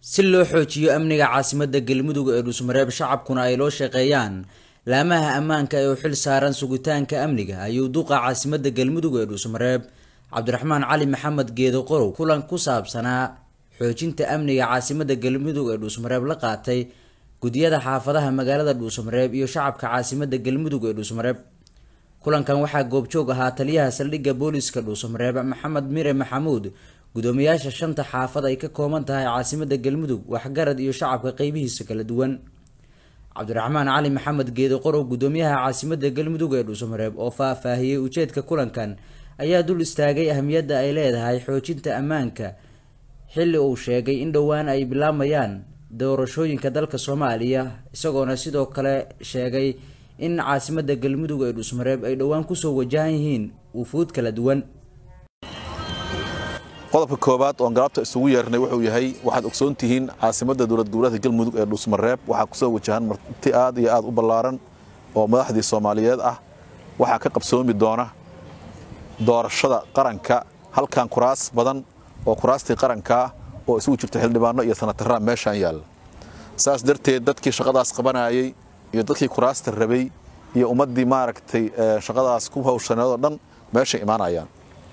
si loo xoojiyo amniga caasimadda galmudug ee dhuusmareeb shacabkuna ay loo shaqeeyaan laamaha ammaanka ee u xil saaran sugitaanka amniga ayuu duqa caasimadda galmudug ee dhuusmareeb cabdiraxmaan cali maxamed geedo qorow kulan ku saabsanaa xoojinta amniga caasimadda galmudug ee dhuusmareeb la qaatay gudiyada xaafadaha magaalada dhuusmareeb iyo shacabka caasimadda galmudug ee dhuusmareeb kulankan waxaa goobjoog ahaa taliyaha saldhigga booliska dhuusmareeb maxamed mire maxamuud gudoomiyaasha shanta xaafad ay ka kooban tahay caasimadda galmudug waxgarad iyo shacabka qeybihiisa kala duwan cabdiraxmaan cali maxamed geedo qorow gudoomiyaha caasimadda galmudug ee dhuusmareeb oo faah-faahiyey ujeedka kulankan ayaa dul istaagay ahmiyadda ay leedahay xoojinta ammaanka xilli uu sheegay in dhowaan ay bilaabayaan doorashooyinka dalka soomaaliya isagoona sidoo kale sheegay in caasimadda galmudug ee dhuusmareeb ay dhowaan kusoo wajahan yihiin wufuud kala duwan qodobka koowaad oon galabta isugu yeernay wuxuu yahay waxaad ogsoon tihiin caasimadda dowlad goboleedka galmudug ee dhuusmareeb waxaa kusoo wajahan marti aad iyo aad u ballaaran oo madaxdii soomaaliyeed ah waxaa ka qabsoomi doona doorashada qaranka halkan kuraas badan oo kuraastii qarankaa oo isugu jirta xildhibaano iyo sanatarraa meeshaan yaalla saas darteed dadkii shaqadaas qabanayay iyo dadkii kuraasta rabay iyo ummaddii maaragtay shaqadaas ku hawshaneedoo dhan meeshay imaanayaan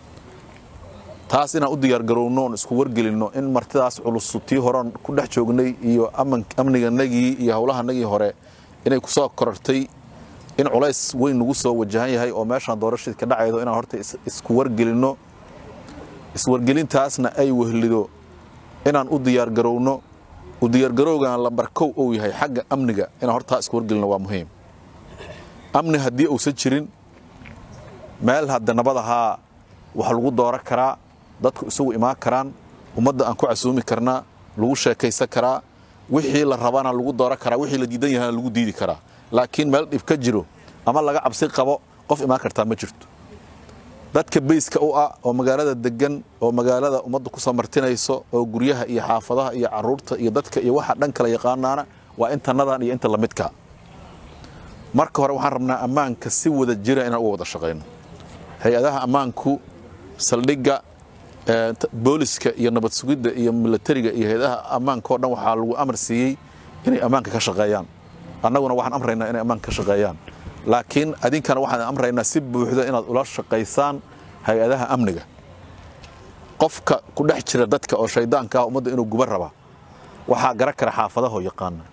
taas inaan u diyaargarowno oon isku wargelinno in martidaas culusu tii horean ku dhex joognay iyo amniganagii iyo howlahanagii hore inay kusoo korortay in culays weyn nagu soo wajahan yahay oo meeshaan doorashadii ka dhacaydo inaan horta isku wargelinno iswargelintaasna ay wehlido inaan u diyaargarowno u diyaargarowgan lambar kow uu yahay xagga amniga inaan hortaa isku wargelino waa muhiim amni haddii uusan jirin meel hadda nabadahaa wax lagu dooro karaa dadku isugu imaan karaan ummadda aan ku casuumi karnaa lagu sheekaysan karaa wixii la rabana lagu dooro karaa wixii la diidan yahana lagu diidi karaa laakiin meel dhib ka jiro ama laga cabsi qabo qof imaan kartaa ma jirto dadka bayska u ah oo magaalada degan oo magaalada ummadda ku soo martinayso oo guryaha iyo xaafadaha iyo caruurta iyo dadka iyo waxa dhan kala yaqaanaana waa intanadan iyo inta lamidka marka hore waxaan rabnaa ammaanka si wada jira inaan uga wada shaqayno hay-adaha ammaanku saldhigga booliska iyo nabad sugidda iyo milatariga iyo hay-adaha ammaanka oo dhan waxaa lagu amar siiyey inay ammaanka ka shaqeeyaan annaguna waxaan amraynaa inay ammaanka ka shaqeeyaan laakiin adinkana waxaan amraynaa si buuxda inaad ula shaqaysaan hay-adaha amniga qofka ku dhex jira dadka oo shaydaanka ah ummadda inuu guba raba waxaa gara kara xaafadahoo yaqaana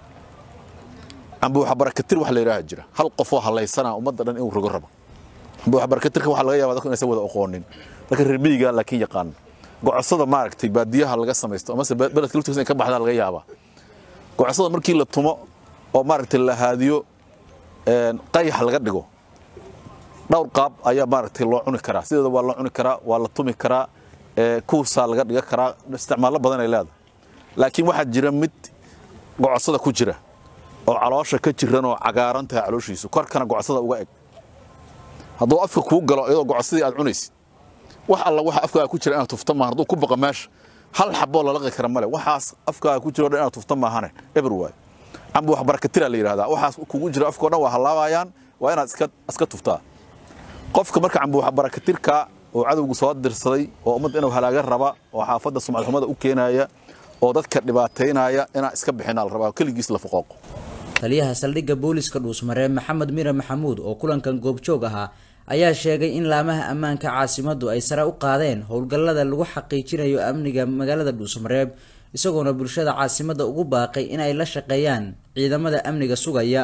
amba waxa barakatir wax la yidhaaha jira hal qofoo hallaysanaa ummadda dhan inuu rogo rabo amba waxa barakatirka waxaa laga yabaa dadku inaysan wada aqoonin dadka reer miyiga laakiin yaqaana gocosada maaragtay baadiyaha laga samaysto amase beledka laftiisa in ka baxdaa laga yaabaa gocosada markii la tumo oo maaragtay la haadiyo qayax laga dhigo dhowr qaab ayaa maaragtay loo cuni karaa sideeda waa loo cuni karaa waa la tumi karaa kuusaa laga dhiga karaa isticmaallo badan ay leedahay laakiin waxaa jira mid gocosada ku jira oo caloosha ka jiran oo cagaaran tahay calooshiisu korkana gocosada uga eg hadduu afka kuu galo iyadoo gocosadii aad cunaysid wax alla waxa afkaaga ku jira inaad tufta maahan hadduu ku baqa meesha hal xaboo lalaqi kara male waxaas afkaaga ku jiro dhan inaad tufta maahane eber waayo amba wax barakatira la yidhahdaa waxaas kugu jira afkao dhan waa hallaabayaan waa inaad iska iska tuftaa qofka marka camba wax barakatirka oo cadowgu soo dirsaday oo ummadda inuu halaaga raba oo xaafadda sumcad xumada u keenaya oo dadka dhibaataynaya inaan iska bixinaa la rabaa keligiis la foqooqo taliyaha saldhigga booliska dhuusmareeb maxamed mire maxamuud oo kulankan goobjoog ahaa ayaa sheegay in laamaha ammaanka caasimaddu ay sare u qaadeen howlgallada lagu xaqiijinayo amniga magaalada dhuusmareeb isagoona bulshada caasimadda ugu baaqay in ay la shaqeeyaan ciidamada amniga sugaya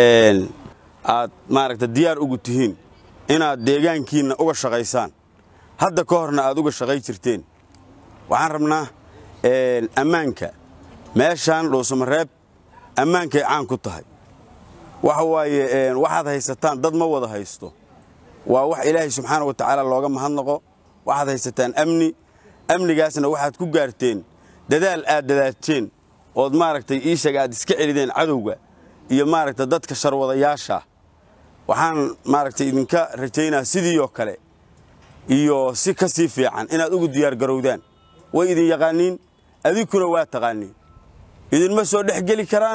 aad maaragta diyaar ugu tihiin inaad deegaankiinna uga shaqaysaan hadda ka horna aad uga shaqay jirteen waxaan rabnaa ammaanka meeshaan dhuusamareeb ammaankay caan ku tahay waxa waaye waxaad haysataan dad ma wada haysto waa wax ilaahay subxaana wa tacaala looga mahadnaqo waxaad haysataan amni amnigaasna waxaad ku gaarteen dadaal aad dadaateen ood maaragtay iishaga aad iska celideen cadowga iyo maaragta dadka sharwadayaasha waxaan maaragtay idinka rajaynaa sidiioo kale iyo si ka sii fiican inaad ugu diyaargarowdaan way idin yaqaaniin adinkuna waa taqaaniin idinma soo dhex geli karaan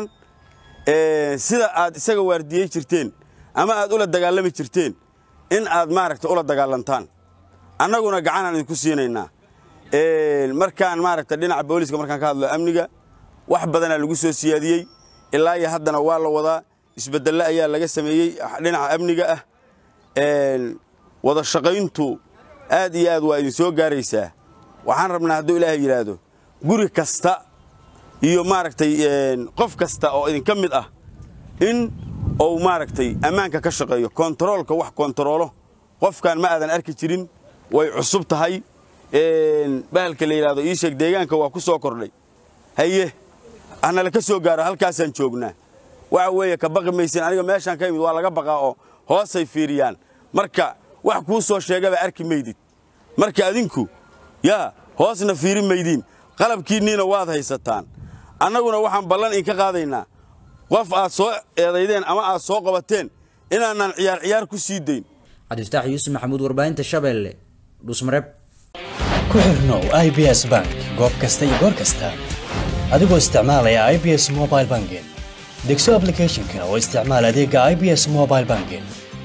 sida aad isaga waardiyey jirteen ama aad ula dagaalami jirteen in aad maaragta ula dagaalantaan annaguna gacanaan idinku siinaynaa markaan maaragta dhinaca booliska markaan ka hadlo amniga wax badanaa lagu soo siyaadiyey ilaa iyo haddana waa la wadaa isbeddello ayaa laga sameeyey dhinaca amniga ah wada shaqayntu aad iyo aad waa idin soo gaaraysaa waxaan rabnaa hadduu ilaahay yidhaahdo guri kasta iyo maaragtay qof kasta oo idinka mid ah in uu maaragtay ammaanka ka shaqeeyo kontaroolka wax kontaroolo qofkan ma aadan arki jirin way cusub tahay bahalka la yidhahdo ii sheeg deegaanka waa ku soo kordhay haye hanala ka soo gaaro halkaasaan joognaa waxa weeye ka baqi maysin aniga meeshaan ka imid waa laga baqaa oo hoosay fiiriyaan marka wax kuu soo sheegaba arki maydid marka adinku yaa hoosna fiiri maydiin qalabkiinniina waad haysataan annaguna waxaan ballan idinka qaadaynaa qof aad soo eedaydeen ama aad soo qabateen inaanaan ciyaar ciyaar ku sii dayn cabdifataax yuusuf maxamuud warbaahinta shabeelle dhuusmareeb ku xirnow i b s bank goob kasta iyo goor kasta adigoo isticmaalaya i b s mobile banking degso ablicathonka oo isticmaal adeega i b s mobile banking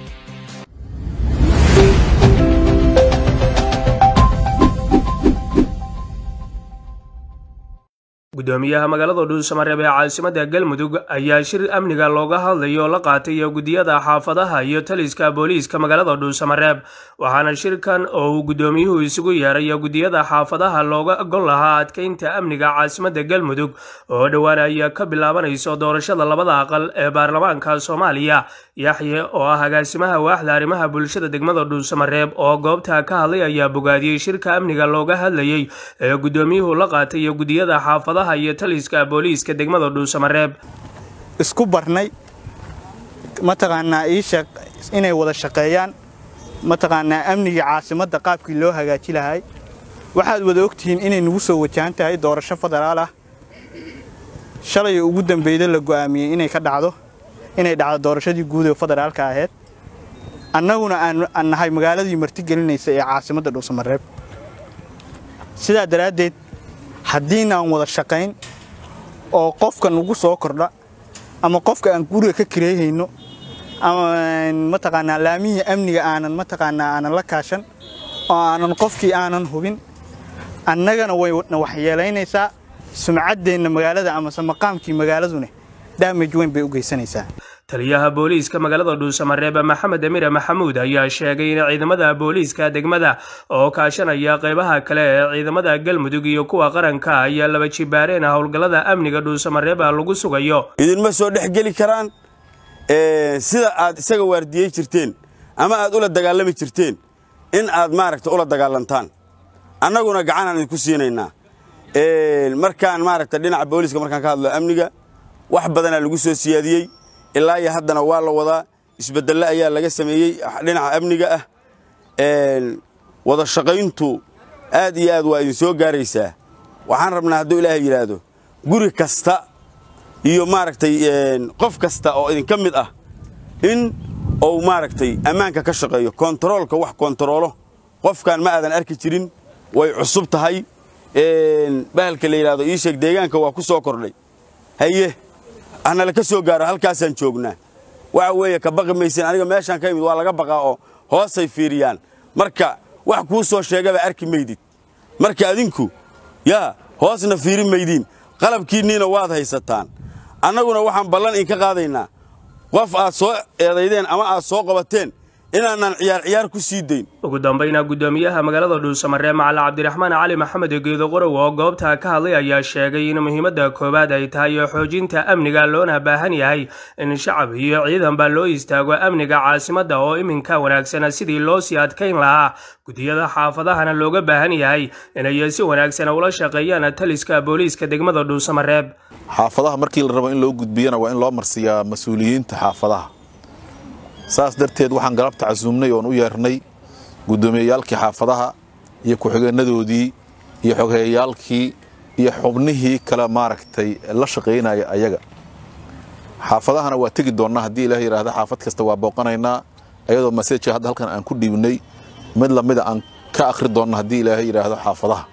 gudoomiyaha magaalada dhuusamareeb ee caasimadda galmudug ayaa shir amniga looga hadlayo la qaatay gudiyada xaafadaha iyo taliska booliiska magaalada dhuusamareeb waxaana shirkan oo uu gudoomiyuhu isugu yeeray gudiyada xaafadaha looga gol lahaa adkeynta amniga caasimadda galmudug oo dhowaan ay ka bilaabanayso doorashada labada aqal ee baarlamaanka soomaaliya yaxye oo ah agaasimaha waaxda arrimaha bulshada degmada dhuusamareeb oo goobta ka hadlay ayaa bogaadiyey shirka amniga looga hadlayey ee gudoomiyuhu la qaatay gudiyada xaafadaha iyo taliska booliiska degmada dhuusamareeb isku barnay mataqaanaa iisheeg inay wada shaqeeyaan mataqaanaa amnigii caasimadda qaabkii loo hagaaji lahay waxaad wada ogtihiin inay nagu soo wajahan tahay doorasho federaal ah shalay ugu dambeyda la go'aamiyey inay ka dhacdo inay dhacdo doorashadii guud ee federaalka ahayd annaguna aan nahay magaaladii martigelinaysa ee caasimadda dhuusamareeb sidaa daraaddeed haddiinaan wada shaqayn oo qofka nagu soo kordha ama qofka aan guriga ka kireehayno ama mataqaanaa laamihii amniga aanan mataqaanaa aanan la kaashan oo aanan qofkii aanan hubin annagana wayna waxyeelaynaysaa sumcaddeenna magaalada amase maqaamkii magaaladuna daamaj weyn bay u geysanaysaa taliyaha booliiska magaalada dhuusamareeb maxamed amire maxamuud ayaa sheegay in ciidamada booliiska degmada oo kaashanaya qeybaha kale ee ciidamada galmudug iyo kuwa qaranka ayaa laba jibaareen howlgallada amniga dhuusamareeb lagu sugayo idinma soo dhex geli karaan sida aad isaga waardiyey jirteen ama aad ula dagaalami jirteen in aad maaragta ula dagaalantaan annaguna gacanaan idinku siinaynaa markaan maaragta dhinaca booliiska markaan ka hadlo amniga wax badanaa lagu soo siyaadiyey ilaa iyo haddana waa la wadaa isbeddello ayaa laga sameeyey dhinaca amniga ah wada shaqayntu aad iyo aad waa idin soo gaaraysaa waxaan rabnaa hadduu ilaahay yidhaahdo guri kasta iyo maaragtay qof kasta oo idinka mid ah in uu maaragtay ammaanka ka shaqeeyo kontaroolka wax kontaroolo qofkan ma aadan arki jirin way cusub tahay bahalka la yidhahdo ii sheeg deegaanka waa ku soo kordhay haye hanala ka soo gaaro halkaasaan joognaa waxa weeye ka baqi maysin aniga meeshaan ka imid waa laga baqaa oo hoosay fiiriyaan marka wax kuu soo sheegaba arki maydid marka adinku yaa hoosna fiiri maydiin qalabkiinniina waad haysataan annaguna waxaan ballan idinka qaadaynaa qof aad soo eedaydeen ama aad soo qabateen inaanaan ciyaar ciyaar ku sii dayn ugu dambayna gudoomiyaha magaalada dhuusamareeb macali cabdiraxmaan cali maxamed geedo qorow oo goobta ka hadlay ayaa sheegay in muhiimadda koowaad ay tahay xoojinta amniga loona baahan yahay in shacab iyo ciidanba loo istaago amniga caasimadda oo iminka wanaagsana sidii loo sii adkayn lahaa gudiyada xaafadahana looga baahan yahay inay si wanaagsan ula shaqeeyaan taliska booliiska degmada dhuusamareeb xaafadaha markii la rabo in loo gudbiyana waa in loo marsiiyaa mas-uuliyiinta xaafadaha saas darteed waxaan galabta casuumnay oon u yeernay guddoomiyeyaalkii xaafadaha iyo ku-xigeenadoodii iyo xogeeyaalkii iyo xubnihii kale maaragtay la shaqaynaya ayaga xaafadahana waa tegi doonnaa haddii ilaah yidhaahda xaafad kasta waa booqanaynaa ayadoo maseejka hadda halkan aan ku dhiibnay mid lamida aan ka akhri doonno haddii ilaahay yidhaahdo xaafadaha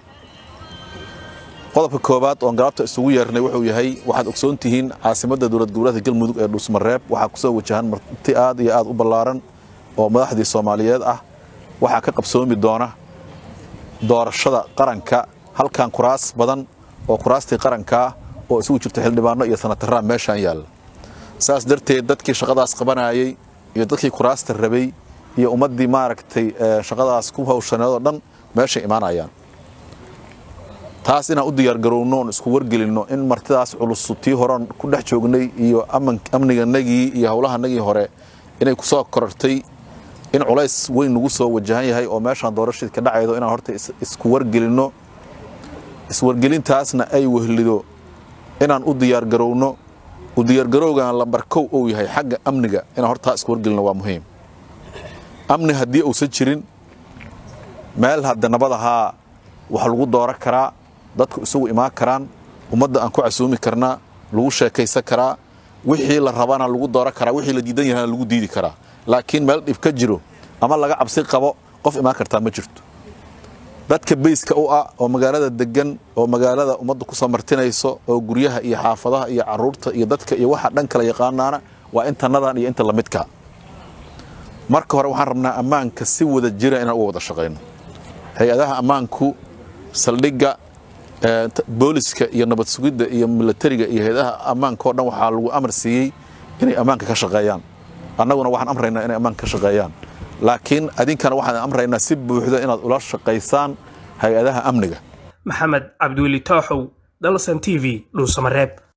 qodobka koowaad oon galabta isugu yeernay wuxuu yahay waxaad ogsoon tihiin caasimadda dowlad goboleedka galmudug ee dhuusmareeb waxaa kusoo wajahan marti aad iyo aad u ballaaran oo madaxdii soomaaliyeed ah waxaa ka qabsoomi doona doorashada qaranka halkan kuraas badan oo kuraastii qarankaa oo isugu jirta xildhibaano iyo sanataraan meeshaan yaalla saas darteed dadkii shaqadaas qabanayay iyo dadkii kuraasta rabay iyo ummaddii maaragtay shaqadaas ku hawshaneed oo dhan meeshay imaanayaan taas inaan u diyaargarowno oon isku wargelinno in martidaas culus tii horean ku dhex joognay iyo amniganagii iyo howlahanagii hore inay ku soo korartay in culays weyn nagu soo wajahan yahay oo meeshaan doorashadii ka dhacaydo inaan horta isku wargelinno iswargelintaasna ay wehlido inaan u diyaargarowno u diyaargarowgan lambar kow uu yahay xagga amniga inaan hortaa isku wargelinno waa muhiim amni haddii uusan jirin meel hadda nabadahaa wax lagu dooran karaa dadku isugu imaan karaan ummadda aan ku casuumi karnaa lagu sheekaysan karaa wixii la rabana lagu dooran karaa wixii la diidan yahana lagu diidi karaa laakiin meel dhib ka jiro ama laga cabsi qabo qof imaan kartaa ma jirto dadka beyska u ah oo magaalada degan oo magaalada ummadda ku soo martinayso oo guryaha iyo xaafadaha iyo caruurta iyo dadka iyo waxa dhan kala yaqaanaana waa intanadan iyo inta lamidka marka hore waxaan rabnaa ammaanka si wada jira inaan uga wada shaqayno hay-adaha ammaanku saldhigga booliska iyo nabad sugidda iyo milatariga iyo hay-adaha ammaanka oo dhan waxaa lagu amar siiyey inay ammaanka ka shaqeeyaan annaguna waxaan amraynaa inay ammaanka ka shaqeeyaan laakiin adinkana waxaan amraynaa si buuxda inaad ula shaqaysaan hay-adaha amniga maxamed cabdiweli tooxow dalsan t v dhuusamareeb